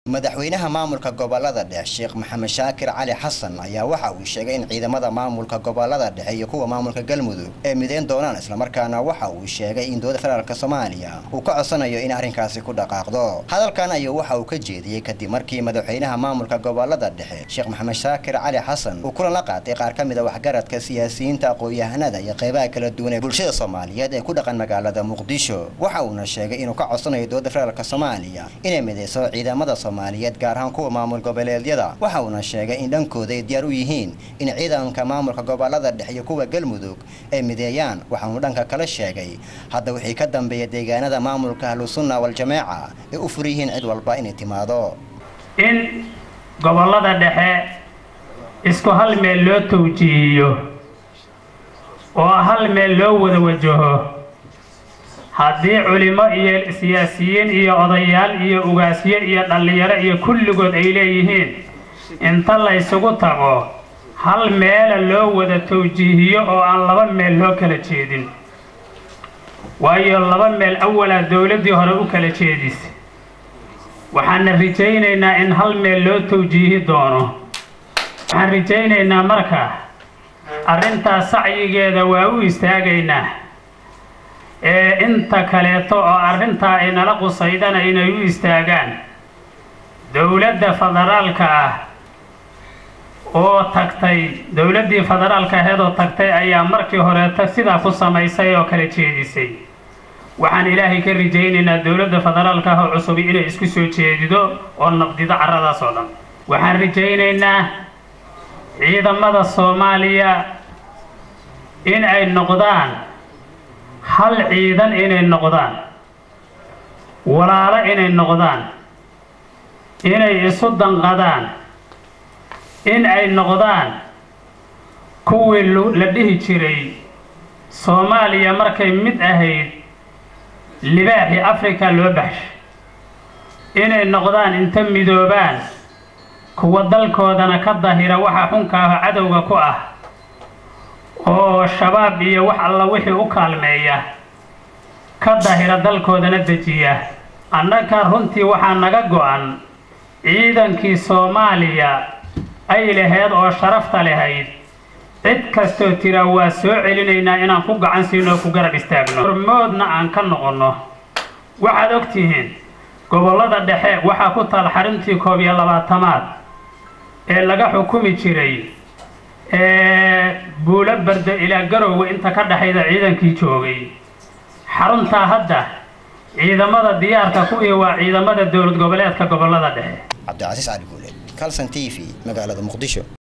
madaxweynaha maamulka gobolada dhexe sheekh maxamed shaakir cali xasan ayaa waxa uu sheegay in ciidamada maamulka gobolada dhexe iyo kuwa maamulka galmudug ay mideyn doonaan islamarkaana waxa uu sheegay in dowladda federaalk soomaaliya uu ka codsanayo in arrinkaasi ku dhaqaaqdo hadalkan ayuu waxa uu ka jeediyey kadib markii madaxweynaha maamulka gobolada dhexe sheekh maxamed shaakir cali xasan uu kulan la qaatay qaar ka mid a waxgaradka siyaasiyiinta aqoon-yahanada iyo qeybaha kala duwan ee bulshada soomaaliyeed ee ku dhaqan magaalada muqdisho waxa uuna sheegay inuu ka codsanayo dowladda federaalk soomaaliya inay mideyso ciidamada gaar ahaan kuwa maamul goboleedyada waxa uuna sheegay in dhankooda ay diyaar u yihiin in ciidanka maamulka gobolada dhexe iyo kuwa galmudug ay mideeyaan waxaanu dhanka kale sheegay hadda wixii ka dambeeya deegaanada maamulka ahlusunna waljamaaca ay u fur yihiin cid walba inay timaado in gobolada dhexe isku hal meel loo tawjiihiyo oo hal meel loo wada wajaho haddii culimo iyo siyaasiyiin iyo odayaal iyo ugaasyo iyo dhallinyaro iyo kulligood ay leeyihiin inta la ysugu tago hal meela loo wada tawjiihiyo oo aan laba meel loo kala jeedin waayo laba meel awalaa dowladdii hore u kala jeedisay waxaana rajaynaynaa in hal meel loo tawjiihi doono waxaan rajaynaynaa marka arrintaas sacyigeeda waa u istaagaynaa ee inta kaleeto oo arrintaa ay nala qusaydana inay u istaagaan dowladda federaalka ah oo tagtay dowladdii federaalka aheed oo tagtay ayaa markii horeeta sidaa ku samaysay oo kala jeedisay waxaan ilaahay ka rajaynaynaa dowladda federaalka ah oo cusubi inay isku soo jeedido oo nabdido carradaas oo dhan waxaan rajaynaynaa ciidamada soomaaliya in ay noqdaan hal ciidan inay noqdaan walaalo inay noqdaan inay isu danqadaan in ay noqdaan kuwii la dhihi jiray soomaaliya markay mid ahayd libaaxii afrika loo baxshay inay noqdaan inta midoobaan kuwa dalkoodana ka dahira waxa xunka ah cadowga ku ah oo shabaab iyo wax alla wixii u kaalmeeya ka dahira dalkoodana dejiya annaga runtii waxaa naga go-an ciidankii soomaaliya ay laheyd oo sharafta lahayd cid kastoo tira waa soo celinaynaa inaan ku gacan siino oo ku garab istaagno hormoodna aan ka noqonno waxaad og tihiin gobollada dhexe waxaa ku taal xarintii koob iyo labaatamaad ee laga xukumi jiray buulo barda ilaa garowga inta ka dhexayda ciidankii joogay xaruntaa hadda ciidamada diyaarka ku iyo waa ciidamada dowlad goboleedka gobolada dhexe cabdicasiis cali guule calson t v magaalada muqdisho